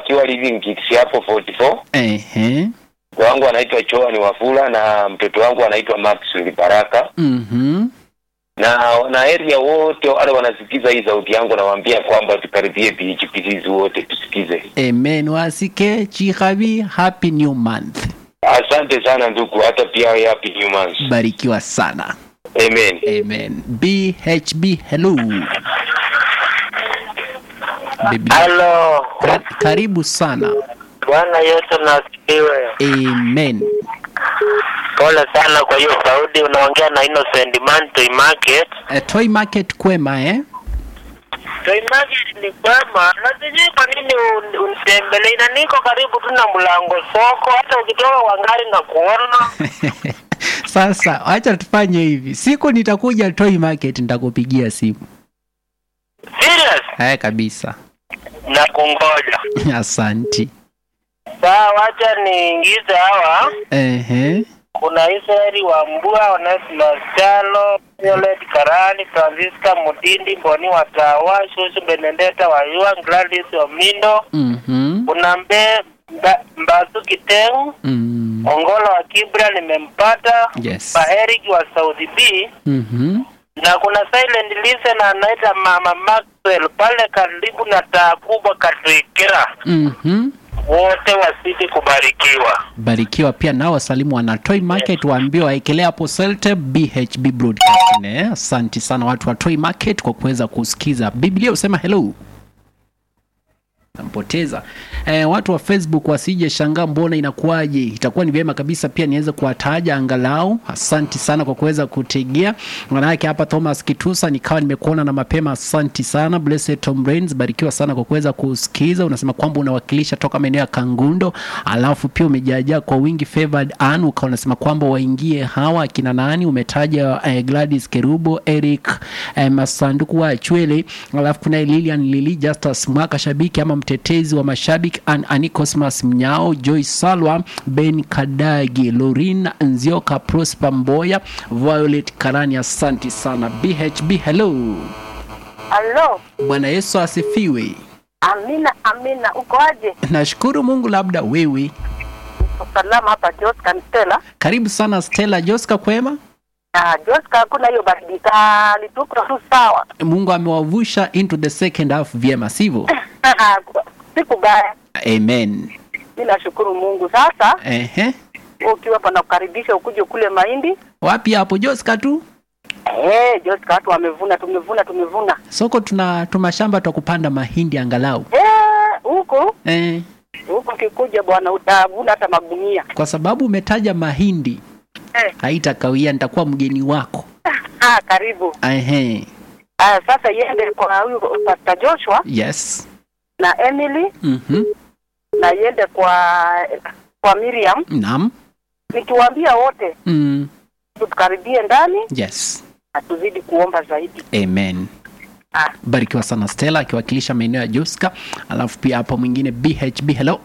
wakiwa living kits hapo 44 Ehe. mke wangu anaitwa Choani Wafula na mtoto wangu anaitwa Maxwell Baraka Mhm. na na area wote wale wanasikiza hii sauti yangu nawaambia kwamba tukaribie PHPCs wote tusikize Amen. Wasike Chikabi, happy new month. asante sana ndugu hata pia wewe happy new month Barikiwa sana. amen Amen. BHB, hello. Biblia. Halo, Ka- karibu sana. Bwana Yesu nasifiwe. Amen. Pole sana kwa hiyo Saudi, unaongea na Innocent Man Toy Market. Uh, toy market kwema eh? Toy Market ni kwema, na sijui kwa nini un- unitembelee, na niko karibu tu na mlango soko, hata ukitoka kwa gari na kuona. Sasa acha tufanye hivi, siku nitakuja toy market nitakupigia simu. Serious? Haya kabisa. Na kungoja. Asanti. Sawa, wacha niingize hawa. Ehe. Kuna Israeli wa Mbua, Onesimus Chalo, Violet Karani, Francisca Mudindi, Boni Watawa, Shushu Benedetta Wayua, Gladys Omindo, Mhm. kuna mbe mba, Mbasu Kiteng, Mm. Ongolo wa Kibra nimempata, Yes. Paherik wa Saudi B Mhm. na kuna silent listener anaita Mama Maxwell pale karibu na taa kubwa Katwikira. Mhm. Wote wasidi kubarikiwa. Barikiwa pia nao wasalimu wana Toy Market waambie waekelea hapo Selte BHB Broadcasting. Eh, asante sana watu wa Toy Market kwa kuweza kusikiza. Biblia usema hello. Nampoteza. Eh, watu wa Facebook wasije shangaa mbona inakuwaje. Itakuwa ni vyema kabisa pia niweze kuwataja angalau. Asanti sana kwa kuweza kutegea. Manake hapa Thomas Kitusa nikawa nimekuona na mapema. Asanti sana Blessed Tom Brains, barikiwa sana kwa kuweza kusikiza. Unasema kwamba unawakilisha toka maeneo ya Kangundo, alafu pia umejaajaa kwa wingi favored Ann, ukawa unasema kwamba waingie hawa akina nani, umetaja eh, Gladys Kerubo, Eric eh, Masanduku wa Chwele, alafu kuna Lilian Lili, Justus Mwaka shabiki ama mtetezi wa mashabiki An Ani Cosmas Mnyao, Joy Salwa, Ben Kadagi, Lorin Nzioka, Prosper Mboya, Violet Karani. Asanti sana BHB. Hello, Halo, Bwana Yesu asifiwe. amina amina. Uko aje? Nashukuru Mungu, labda wewe. Uko salama hapa Joska Stella. Karibu sana Stella Joska, kwema? Ah, Joska, hakuna hiyo baridi kali, tuko tu sawa. Mungu amewavusha into the second half vyema, sivyo? Siku baya, Amen. mi nashukuru Mungu. Sasa Ehe. wewe ukiwa hapa nakukaribisha ukuje kule mahindi. Wapi hapo Joska tu? Eh, Joska, watu wamevuna, tumevuna, tumevuna. Soko tuna tumashamba twa kupanda mahindi angalau. Eh, huku Eh, huku ukikuja bwana, utavuna hata magunia. kwa sababu umetaja mahindi Eh, haitakawia, nitakuwa mgeni wako. ah, karibu. Ehe. Ah, sasa iende kwa huyu Pastor Joshua Yes. na Emily Mhm. na iende kwa kwa Miriam, Naam. nikiwaambia wote Mm. tukaribie ndani Yes. na tuzidi kuomba zaidi. Amen. Ah. Barikiwa sana Stella akiwakilisha maeneo ya Joska, alafu pia hapo mwingine BHB hello.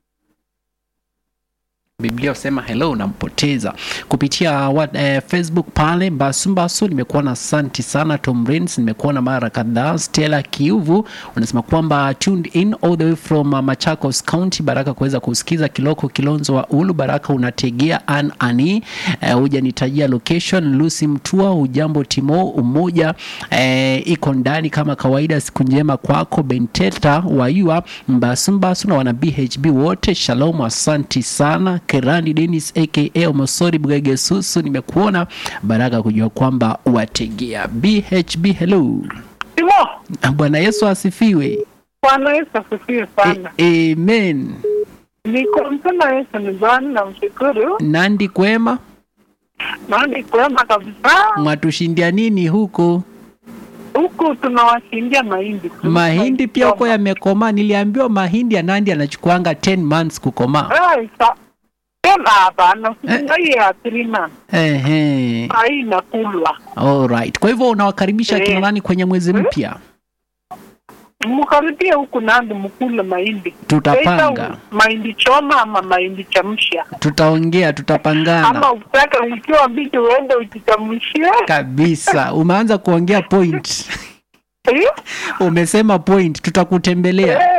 Biblia usema hello nampoteza kupitia what, eh, Facebook pale Basumbasu. Nimekuwa na asanti sana Tom Rains, nimekuwa na mara kadhaa. Stella Kiuvu unasema kwamba tuned in all the way from uh, Machakos County. Baraka kuweza kusikiza Kiloko Kilonzo wa Ulu. Baraka unategea an ani eh, hujanitajia location. Lucy Mtua, ujambo Timo umoja eh, iko ndani kama kawaida. Siku njema kwako Benteta Wayua Mbasumbasu na wana BHB wote, shalom, asanti sana. Kerani Dennis aka Omosori Bwege Susu, nimekuona. Baraka kujua kwamba wategea BHB. Hello, Timo, Bwana Yesu asifiwe. Bwana Yesu asifiwe sana. E, amen. Niko mpenda Yesu ni Bwana na mshukuru Nandi kwema, na ni kwema kabisa. mwatushindia nini huko? Huku tunawashindia mahindi tu. Mahindi pia huko yamekomaa. Niliambiwa mahindi ya Nandi anachukuanga 10 months kukomaa. Eh, sa- tena hapana, hii ya three months. Ehe. Ah, hii inakulwa. Alright. Kwa hivyo unawakaribisha kina Eh. nani kwenye mwezi mpya? Mkaribie huku Nandi mkule mahindi. Tutapanga. Either mahindi choma ama mahindi chamsha, Tutaongea, ama tutapangana utake ukiwa mbichi uende uchichamshie. kabisa. Umeanza kuongea point. Eh? Umesema point, tutakutembelea.